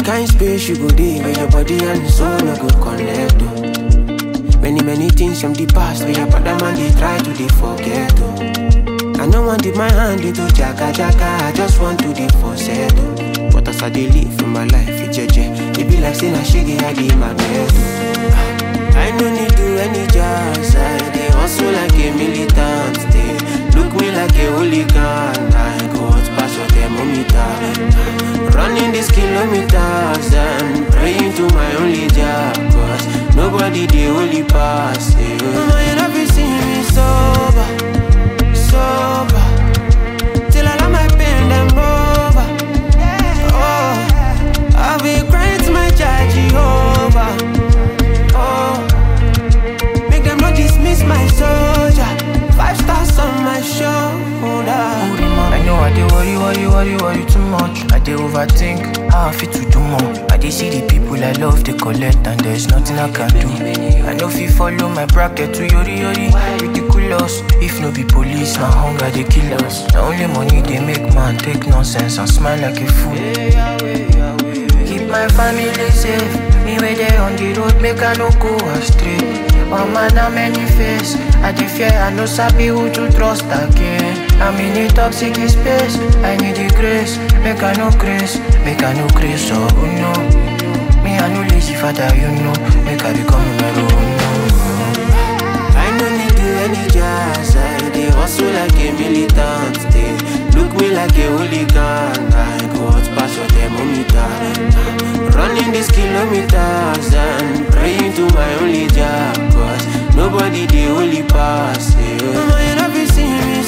kind space you go dey where your body and soul no go connect. Oh. Many many things from the past where your brother man they try to they forget. Oh. I no want dip my hand into jaga jaga. I just want to dey for settle. But as I dey live for my life, it jeje. It be like saying I shake it, I dey my bed. oh. I no need do any jazz. I dey hustle like a militant. They look me like a hooligan. I go out pass your thermometer. Running these kilometers and praying to my only job. Cause nobody dey only pass. Yeah. Mama, you never see me sober, sober. Till I let my pain them over. Oh, I'll be crying to my child Jehovah. Oh, make them not dismiss my soldier. Five stars on my shoulder. I know I dey worry, worry, worry, worry too much. I dey overthink how I fit to do more. I dey see the people I love, they collect, and there's nothing I can do. I know if follow my bracket to yori yori, ridiculous. If no be police, na hunger they kill us. Na only money they make man take nonsense and smile like a fool. Keep my family safe. Me where they on the road, make I no go astray. One man a many face. I dey fear, I no sabi who to trust again. I'm in a toxic space. I need the grace. Make I no grace, make I no grace. Oh no, me I no lazy father, you know. Make I become numero uno. I no need do any jazz. I dey hustle like a militant. They look me like a hooligan. I go out pass your thermometer. Running these kilometers and praying to my only job. Cause nobody dey only pass. Yeah. Mama, you never see me